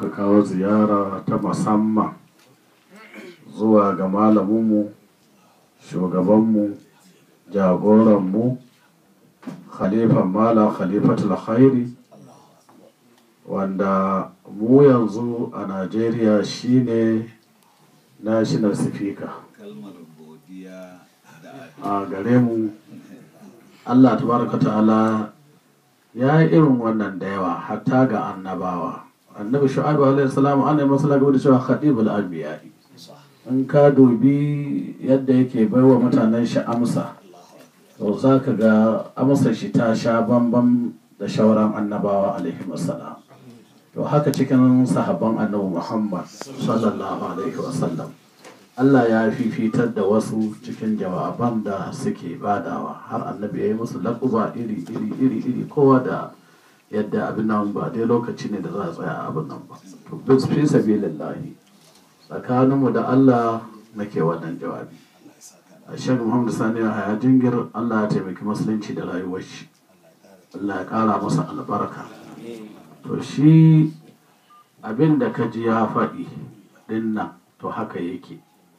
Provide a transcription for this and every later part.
muka kawo ziyara ta musamman zuwa ga malaminmu shugabanmu jagoranmu khalifan mala khalifatul khairi wanda mu yanzu a najeriya shine national speaker kalmar godiya da a gare mu allah tabaraka ta'ala ya yi irin wannan da yawa hatta ga annabawa annabi shu'aibu alaihi salam an yi masa lagabi da cewa khadibul anbiya'i in ka dubi yadda yake baiwa mutanen shi amsa to za ka ga amsar shi ta sha bambam da shauran annabawa alaihi wasalam to haka cikin sahabban annabi muhammad sallallahu alaihi wasallam Allah ya fifitar da wasu cikin jawaban da suke badawa har annabi ya yi musu laƙuba iri iri iri iri kowa da yadda abin nan ba dai lokaci ne da za a tsaya a abin nan ba to bis fi sabilillahi tsakaninmu da Allah nake wannan jawabi a shan Muhammad Sani Haya Jingir Allah ya taimaki musulunci da rayuwar shi Allah ya ƙara masa albarka to shi abin da ka ji ya faɗi ɗin nan to haka yake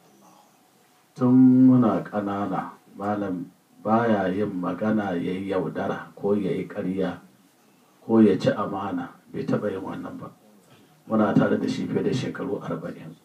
tun muna ƙanana malam baya yin magana ya yi yaudara ko ya yi ƙarya ko ya ci amana bai taɓa yin wannan ba muna tare da shi fiye da shekaru arba'in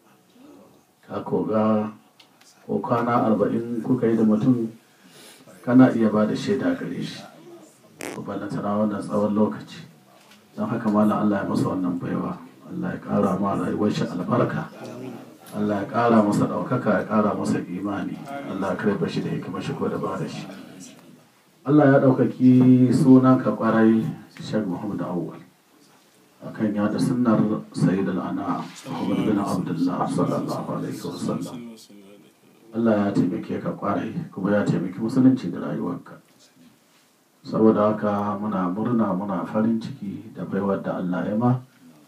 ka koga ko kwana arba'in kuka yi da mutum kana iya ba da shaida gare shi ko balantana wannan tsawon lokaci don haka malam allah ya masa wannan baiwa allah ya ƙara ma rayuwar shi albarka Allah ya ƙara masa ɗaukaka ya ƙara masa imani Allah ya karɓa shi da hikimar shi ko da ba da shi Allah ya ɗaukaki sunan ka ƙwarai Sheikh Muhammad Awwal akan yada sunnar Sayyid al-Ana Muhammad bin Abdullah sallallahu alaihi wasallam Allah ya taimake ka ƙwarai kuma ya taimaki musulunci da rayuwarka saboda haka muna murna muna farin ciki da baiwar da Allah ya ma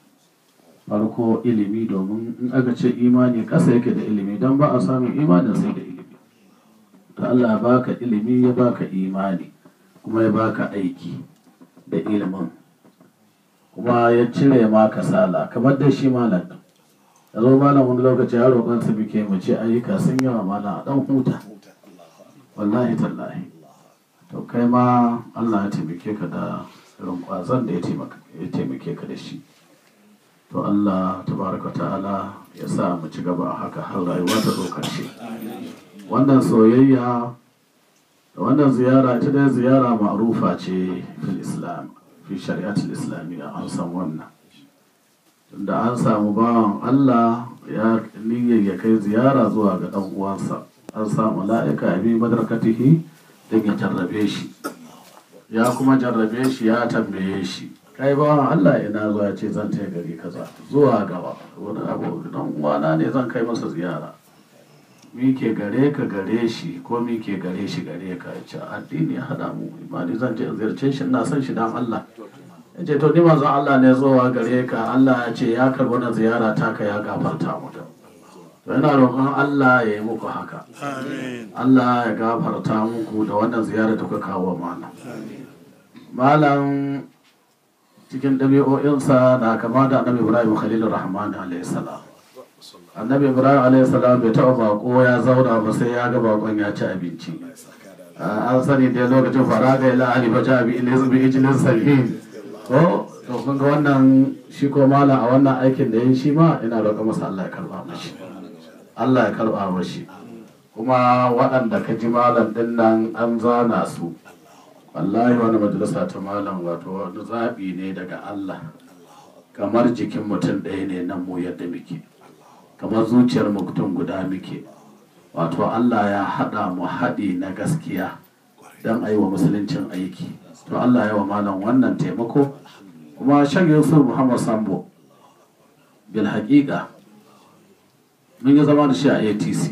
farko ilimi domin in aka ce imani ƙasa yake da ilimi don ba a samun imanin sai da ilimi da Allah ya baka ilimi ya baka imani kuma ya baka aiki da ilimin kuma ya cire ma kasala kamar da shi malam din da zo malam wani lokaci har roƙon su muke mu ce ayyuka sun yawa malam a dan huta wallahi tallahi to kai ma Allah ya taimake ka da irin ƙwazon da ya taimake ka da shi to Allah tabaraka ta'ala ya sa mu ci gaba haka har rayuwa ta zo karshe wannan soyayya da wannan ziyara ita dai ziyara ma'rufa ce fil islam fi shari'atul islamiyya an san wannan tunda an samu bawan Allah ya niyyar ya kai ziyara zuwa ga dan uwansa an samu mala'ika bi madarkatihi don ya jarrabe shi ya kuma jarrabe shi ya tambaye shi kai bawan Allah ina zuwa ce zan taya gari kaza zuwa gaba wani abu dan uwana ne zan kai masa ziyara mi ke gare ka gare shi ko mi ke gare shi gare ka ce addini ya hada mu imani zan je ziyarce shi ina son shi dan Allah ya ce to ni manzon Allah ne zuwa gare ka Allah ya ce ya karbi wannan ziyara ta ka ya gafarta mu da to ina roƙon Allah ya yi muku haka Allah ya gafarta muku da wannan ziyara da kuka kawo malam malam cikin ɗabi'o'insa na kama da annabi ibrahim khalilur rahman alayhi salam annabi ibrahim alayhi salam bai taɓa bako ya zauna ba sai ya ga bakon ya ci abinci an sani da lokacin faraga ila ali fa jabi ilis bi ijlin sahin ko to kun ga wannan shi ko malam a wannan aikin da yin shi ma ina roƙa masa Allah ya karba mashi Allah ya karba mashi kuma waɗanda ka ji malam ɗin nan an zana su wallahi wani majalisa ta malam wato wani zaɓi ne daga Allah kamar jikin mutum ɗaya ne nan mu yadda muke kamar zuciyar mutum guda muke wato Allah ya haɗa mu haɗi na gaskiya don a yi wa musuluncin aiki to Allah ya wa malam wannan taimako kuma shan yusuf muhammad sambo bil haƙiƙa mun yi zama da shi a atc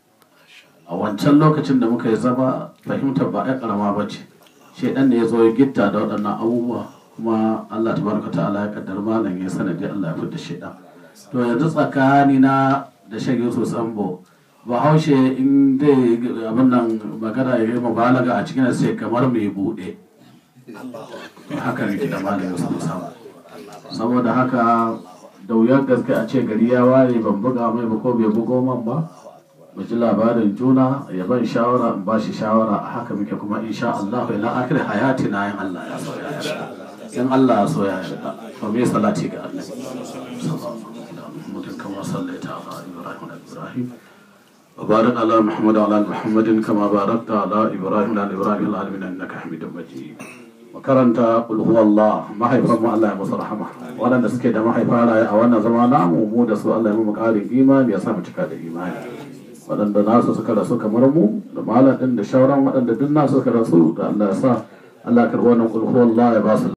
a wancan lokacin da muka yi zama fahimtar ba a ƙarama ba ce shaidan ne ya zo ya gitta da waɗannan abubuwa kuma Allah tabaraka ta'ala ya kaddar malam ya sanadi Allah ya fitar shaidan to yanzu tsakani na da shan Yusuf Sambo bahaushe in dai abin nan magana ya yi mubalaga a cikin sai kamar mai buɗe haka ne da malam Yusuf Sambo saboda haka da wuyar gaske a ce gari ya waye ban buga mai ba ko bai bugo man ba mu ji labarin juna ya ban shawara in ba shi shawara a haka muke kuma insha Allah ila akhir hayati na yin Allah ya so ya yarda in Allah ya so ya yarda to me salati ga Allah mutum kama sallaita ala ibrahim wa ibrahim وبارك على محمد وعلى ال محمد كما باركت على ابراهيم وعلى ابراهيم في العالمين انك حميد مجيد makaranta qul huwallah mahaifan mu Allah ya musu rahama waɗanda suke da mahaifa raye a wannan zama namu mu da su Allah ya mu ƙarin imani ya sa mu cika da imani waɗanda nasu suka rasu kamar mu da malam ɗin da shauran waɗanda duk nasu suka rasu da Allah ya sa Allah ya karɓi wannan qul huwallah ya ba su